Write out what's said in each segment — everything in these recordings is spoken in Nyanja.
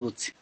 ulutsi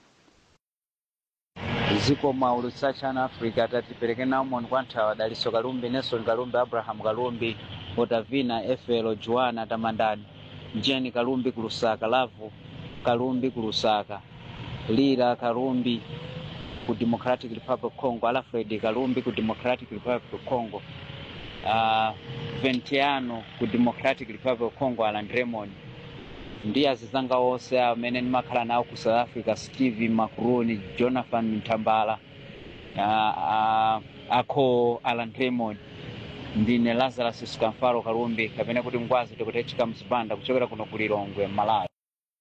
zikoma ulutsi a channel africa tatipereke nawo moni kwa nthawi daliso kalumbi nelson kalumbi abraham kalumbi otavina efelo joana tamandani jeni kalumbi ku lusaka lavu kalumbi ku lusaka lira kalumbi ku democratic republic of congo alfred kalumbi ku democratic republic of congo uh, ventiano ku democratic republic of congo alan raymond ndi azizanga onse amene ndimakhala nawo ku south africa steve macroni jonathan mtambala uh, uh, akho alan raymond ndine lazarus sikamfaro kalumbi kapena kuti ngwazi tikutechika mzipanda kuchokera kuno ku lilongwe malawi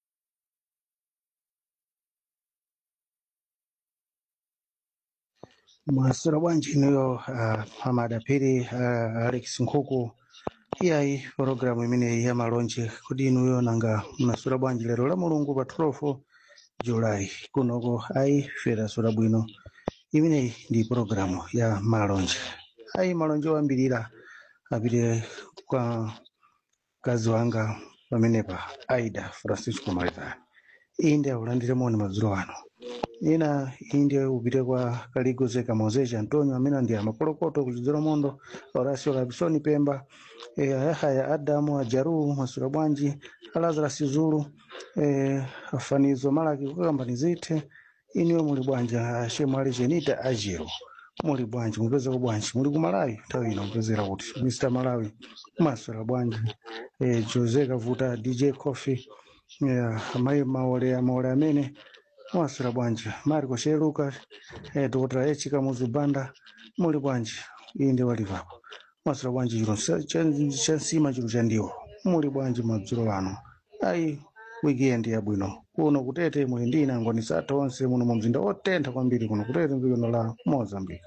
mwasira bwanji inuyo uh, amadapiri uh, alex nkhuku iyayi programu imeneyi ya malonje kodi inuyo nanga mnasura bwanji lero la mulungu pa 12 julayi kunoko ayi ferasura bwino imeneyi ndi programu ya malonje ayi malonje oyambirira apite kwa mkazi wanga pamenepa aida francisco maritani inde akulandire moni madzulo ano ina inde upite kwa kaligoze kamozeja antonio amene ndi amapolokoto kuchidzera mondo horacio labisoni pemba e, ayahaya adamu ajaru masura bwanji alazarasi zulu e, afanizo malaki kukambani zithe iniwe muli bwanji ashemu ali jenita ajero muli bwanji mupezeko bwanji muli ku malawi nthawi ino mupezera kuti mr malawi masura bwanji e, jose kavuta dj coffee yeah, amayi maole maole amene mwasira bwanji mariko sheluka eh, dr h kamuzubanda muli bwanji inde walivapo mwasira bwanji chiro cha- cha- chansima chiro chandiwo muli bwanji madzulo ano ayi wikendi yabwino kuno kutete muli ndi inangoni satha onse muno mu mzinda otentha kwambiri kuno kutete mbikono la mozambique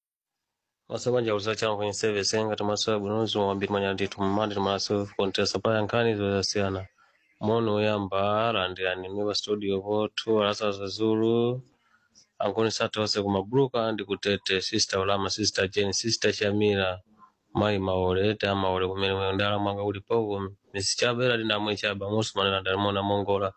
masabanja kusacha kwenye service ngati maso ya bwinozi wambiri manya ndithu mmandi timaso kontesa paya nkhani zosiyana mono oyamba alandirani mwe pa studio pothu alasa zazulu ankoni satha onse kumabuluka ndi kutete sister ulama sister jeni sister shamira mayi maole te amaole kumene mwe ndala mwanga ulipo misi chabera ndinamwe chaba musumanena ndalimona mongola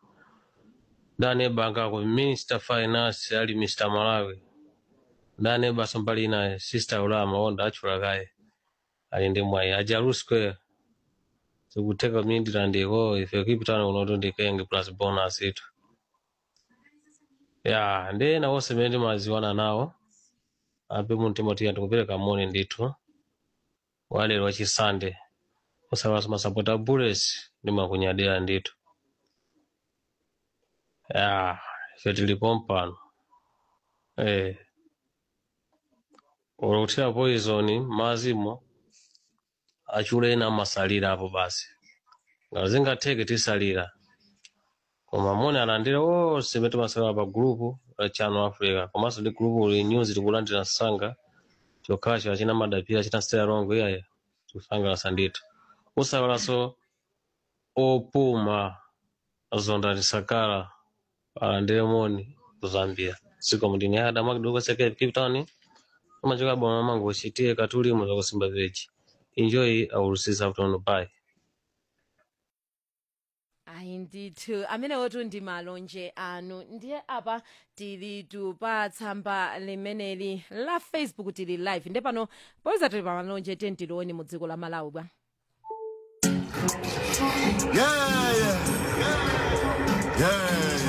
dane banka ku minister finance ali mr malawi dane basa mbali naye sister ulama onda achula kaye ali ndi mwayi ajaru square tikuteka mindira ndiko ife kipitano kunoto ndikenge plus bonus itu ya ndi ena onse mene timaziwana nawo ape mumtima tiya ndikupereka moni ndithu walero wachisande usalaso masapota bullets ndimakunyadira ndithu ya ife tilipo mpano eh ulikuthira poison mazimo achule ena amasalira apo basi ngati zingatheke tisalira koma moni alandira onse mene timasalira pa gulupu la channel africa komanso ndi gulupu li news tikulandira msanga chokhacho achina madapira achina stela longo iyaye tikusangalasa ndithu usalaso opuma zonda tisakala alandire moni kuzambia siko mndini adama kidogo seke cape town amachoka bwana mangu uchitie katulimo zakusimba veji enjoy our season afternoon bye ayi ndithu amenewotu ndi malonje anu ndiye apa tili pa tsamba limeneli la facebook tili live nde pano poyeza tili pa malonje tentilooni mu dziko la malawi bwa Yeah, yeah, yeah, yeah.